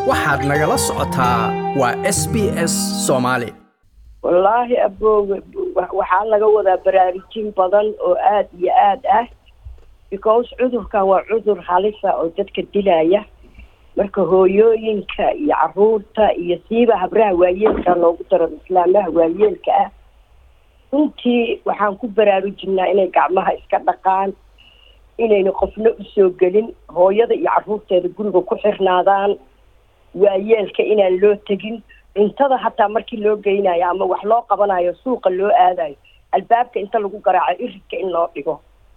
waxaad nagala socotaa waa s b s soomaali wallaahi aboowe waxaa laga wadaa baraarujin badan oo aad iyo aad ah because cudurkan waa cudur halisa oo dadka dilaya marka hooyooyinka iyo caruurta iyo siiba habraha waayeelka loogu daro islaamaha waayeelka ah runtii waxaan ku baraarujinaa inay gacmaha iska dhaqaan inayna qofna usoo gelin hooyada iyo caruurteeda guriga ku xirnaadaan waayeelka inaan loo tegin cuntada hataa markii loo geynayo ama wax loo qabanayo suuqa loo aadayo albaabka inta lagu garaaco iridka in loo dhigo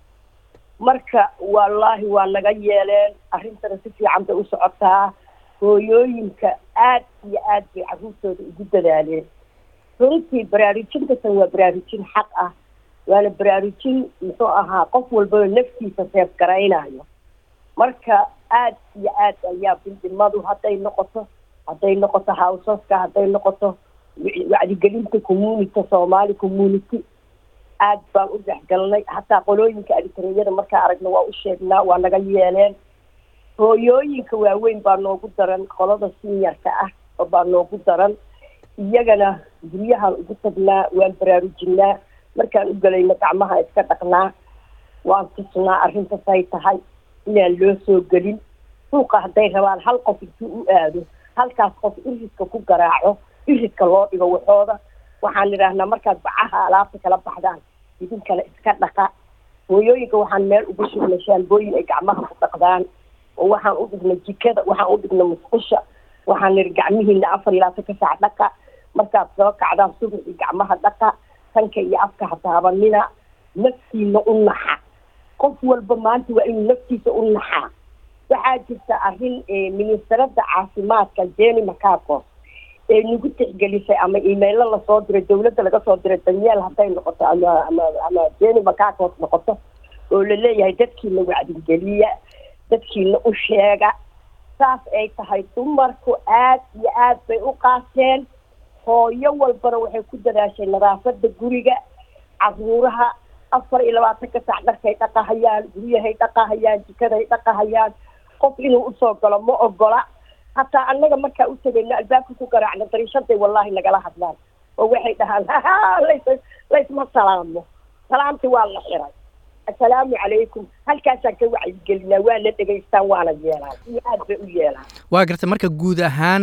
marka wallaahi waa naga yeeleen arrintana si fiican bay u socotaa hooyooyinka aad iyo aad bay caruurtooda ugu dadaaleen runtii baraarujintasan waa baraarujin xaq ah waana baraarujin muxuu ahaa qof walbaba naftiisa seef garaynayo marka aad iyo aad ayaa bildhimadu hadday noqoto hadday noqoto hawsaska hadday noqoto wacdigelinta community soomaali community aad baan u dhexgalnay hataa qolooyinka aditareeyada markaa aragna waa u sheegnaa waa naga yeeleen hooyooyinka waaweyn baa noogu daran qolada sinyarka ah oo baa noogu daran iyagana guryahaan ugu tagnaa waan baraarujinaa markaan u gelayno gacmaha iska dhaqnaa waan tusnaa arrintasay tahay inaan loo soo gelin suuqa hadday rabaan hal qof intuu u aado halkaas qof iridka ku garaaco iridka loo dhigo waxooda waxaan idhaahnaa markaad bacaha alaabta kala baxdaan idinkana iska dhaqa hooyooyinka waxaan meel ugu shugnay shaambooyin ay gacmaha ku dhaqdaan oo waxaan u dhignay jikada waxaan u dhignay musqusha waxaan nidhi gacmihiina afar iyo labaatan ka saac dhaqa markaad soo kacdaan subaxii gacmaha dhaqa tanka iyo afka hataabanina naftiina u naxa qof walba maanta waa inuu naftiisa u naxaa waxaa jirta arrin ministarada caafimaadka jeni macacos ee nagu tixgelisay ama imailo lasoo diray dawladda laga soo diray danyeel hadday noqoto ama ama ama jeni macacos noqoto oo laleeyahay dadkiina wacdigeliya dadkiina u sheega saas ay tahay dumarku aad iyo aad bay u qaateen hooyo walbana waxay ku dadaashay nadaafada guriga caruuraha afar iyo labaatanka saac dharkay dhaqahayaan guryahay dhaqahayaan jikaday dhaqahayaan qof inuu usoo galo ma ogola hataa annaga markaa u tegayno albaabka ku garaacno dariishaday wallahi nagala hadlaan oo waxay dhahaan las laysma salaamo salaamti waa la xiray assalaamu calaykum halkaasaan ka wacyigelinaa waana dhegaystaan waana yeelaan iyo aad bay u yeelaan waa gartay marka guud ahaan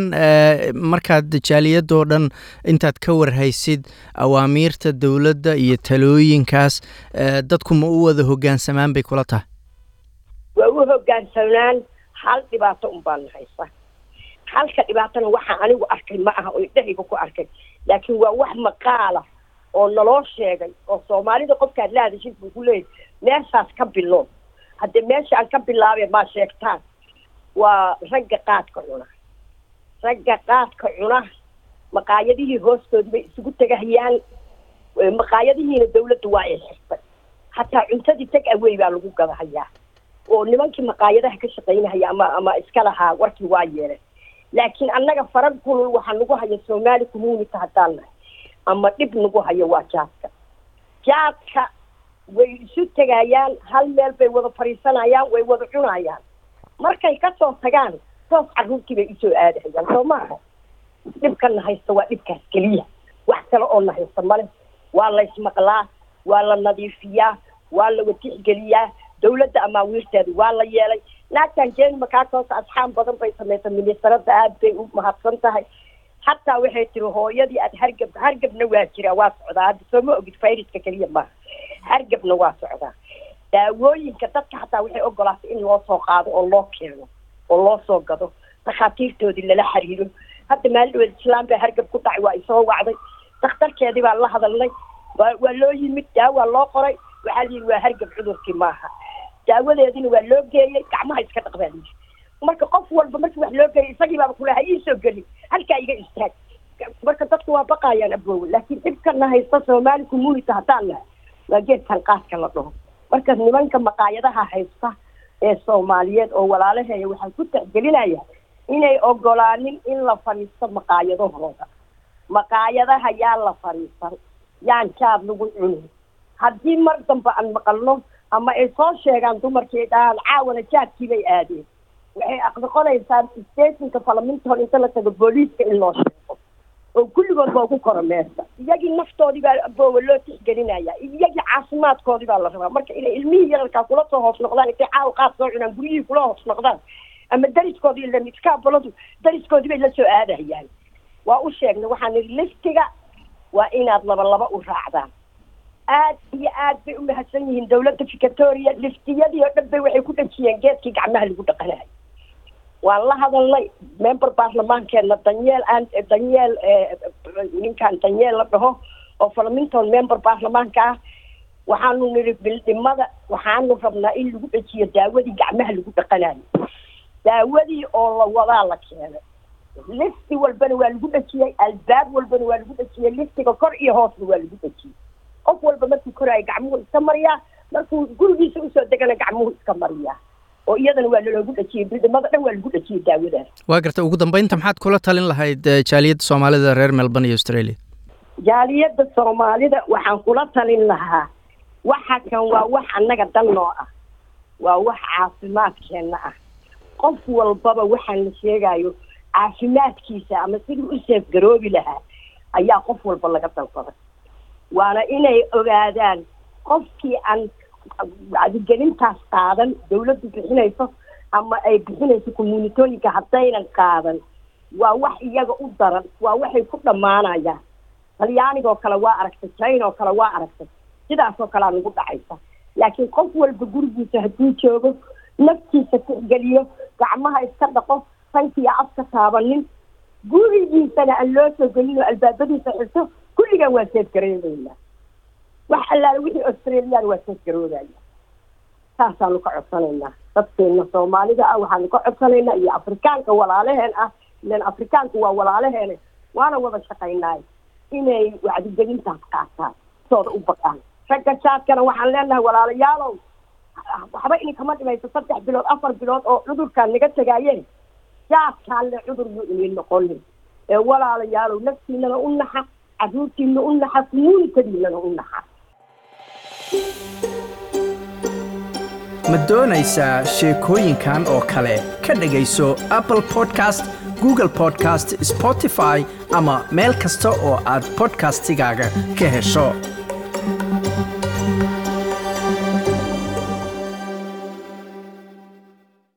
markaad jaaliyadoo dhan intaad ka warhaysid awaamiirta dowladda iyo talooyinkaas dadku ma u wada hoggaansamaan bay kula tahay waa u hoggaansamaan hal dhibaato un baan haysa halka dhibaatana waxaa anigu arkay ma aha oo idhahayga ku arkay laakiin waa wax maqaala oo naloo sheegay oo soomaalida qofkaad la hadashid buu ku leeyahy meeshaas ka bilow haddee meesha aan ka bilaabay maa sheegtaan waa ragga qaadka cuna ragga qaadka cuna maqaayadihii hoostood bay isugu tegahayaan maqaayadihiina dawladda waa ay xirtay hataa cuntadii tag awey baa lagu gadahayaa oo nimankii maqaayadaha ka shaqaynahaya ama ama iska lahaa warkii waa yeeleen laakiin annaga farag kulul waxaa nagu haya soomaali community haddaan nahay ama dhib nagu hayo waa jaadka jaadka way isu tegayaan hal meel bay wada fadhiisanayaan way wada cunayaan markay kasoo tagaan toos carruurtii bay usoo aadahayaan soo maaha dhibkana haysta waa dhibkaas keliya wax kale oo na haysta male waa laysmaqlaa waa la nadiifiyaa waa la watixgeliyaa dawladda amaawiirteeda waa la yeelay naagtan jeni macacos asxaab badan bay samaysay ministarada aad bay u mahadsan tahay hataa waxay tiri hooyadii aad hargab hargabna waa jiraa waa socdaa hadda soo ma ogid fayraska keliya maaha hargabna waa socdaa daawooyinka dadka hataa waxay ogolaatay in loo soo qaado oo loo keeno oo loo soo gado dakhaatiirtoodii lala xiriiro hadda maalin dhaweed islaam baa hargab ku dhacay waa isoo wacday dakhtarkeedii baan la hadalnay waa waa loo yimid daawaa loo qoray waxaa layidhi waa hargab cudurkii maaha daawadeedina waa loo geeyey gacmaha iska dhaq baa layidhi marka qof walba markii wax loo geeyay isagii baaba kulaha iisoo gelin halkaa iga istaag marka dadku waa baqayaan aboowe laakiin dhibkana haysta soomaali community haddaan nahay waa geedkan qaadka la dhaho marka nimanka maqaayadaha haysta ee soomaaliyeed oo walaalaheeya waxay ku tixgelinayaan inay ogolaanin in la fadhiisto maqaayadahooda maqaayadaha yaa la fadhiisan yaan jaad lagu cunin haddii mar dambe aan maqalno ama ay soo sheegaan dumarkii dhahaan caawana jaadkii bay aadeen waxay aqnoqonaysaa stationka falaminton inta la tago booliiska in loo sheego oo kulligood baa ku koro meesta iyagii naftoodii baa aboowa loo tixgelinaya iyagii caafimaadkoodii baa la rabaa marka inay ilmihii yararkaa kula soo hoos noqdaan intay caaw qaad soo cunaan guryihii kula hoos noqdaan ama dariskoodii la midkaaboladu dariskoodii bay la soo aadahayaan waa u sheegnay waxaan idhi liftiga waa inaad laba laba u raacdaan aad iyo aad bay u mahadsan yihiin dawladda victoria liftiyadii oo dhan bay waxay ku dhajiyeen geedkii gacmaha lagu dhaqanayo waan la hadalnay member baarlamaankeedna danyeel aan danyeel ninkan danyeel la dhaho oo falaminton member baarlamaanka ah waxaanu nidhi bildhimada waxaanu rabnaa in lagu dhajiyo daawadii gacmaha lagu dhaqanayo daawadii oo la wadaa la keenay lifti walbana waa lagu dhajiyey albaab walbana waa lagu dhajiyey liftiga kor iyo hoosna waa lagu dhajiyey qof walba markuu koraayo gacmuhu iska mariyaa markuu gurigiisa usoo degana gacmuhu iska mariyaa oo iyadana waa laloogu dhajiyey bildhimada dhan waa lagu dhajiyey daawadaas waa garta ugu dambeynta maxaad kula talin lahayd jaaliyadda soomaalida reer melbourne iyo australia jaaliyadda soomaalida waxaan kula talin lahaa waxa kan waa wax annaga dan noo ah waa wax caafimaadkeenna ah qof walbaba waxaan la sheegayo caafimaadkiisa ama sidii u seefgaroobi lahaa ayaa qof walba laga dalbaday waana inay ogaadaan qofkii aan wacdigelintaas qaadan dawladdu bixinayso ama ay bixinayso communitooyinka haddaynan qaadan waa wax iyaga u daran waa waxay ku dhammaanayaan talyaanigoo kale waa aragtay china oo kale waa aragtay sidaasoo kalea nagu dhacaysa laakiin qof walba gurigiisa hadduu joogo naftiisa tixgeliyo gacmaha iska dhaqo sankiiyo afka taabanin gurigiisana aan loo soo gelin oo albaabadiisa xirto kulligan waa seefgareebeynaa wax allaale wixii australian waa seefgaroobaya saasaanu ka codsanaynaa dadkeena soomaalida ah waxaanu ka codsanaynaa iyo afrikaanka walaalaheen ah ilan afrikaanku waa walaalaheene waana wada shaqaynaay inay wacdigelintaas qaataan sooda u baqaan ragga jaadkana waxaan leenahay walaalayaalow waxba idinkama dhimayso saddex bilood afar bilood oo cudurkaan naga tegaayeen jaadkaan le cudur buu idin noqonin ee walaalayaalow naftiinana u naxa caruurtiina u naxa communikadiinana u naxa ma doonaysaa sheekooyinkan oo kale ka dhegayso apple podcast google podcast spotify ama meel kasta oo aad podcastigaaga ka hesho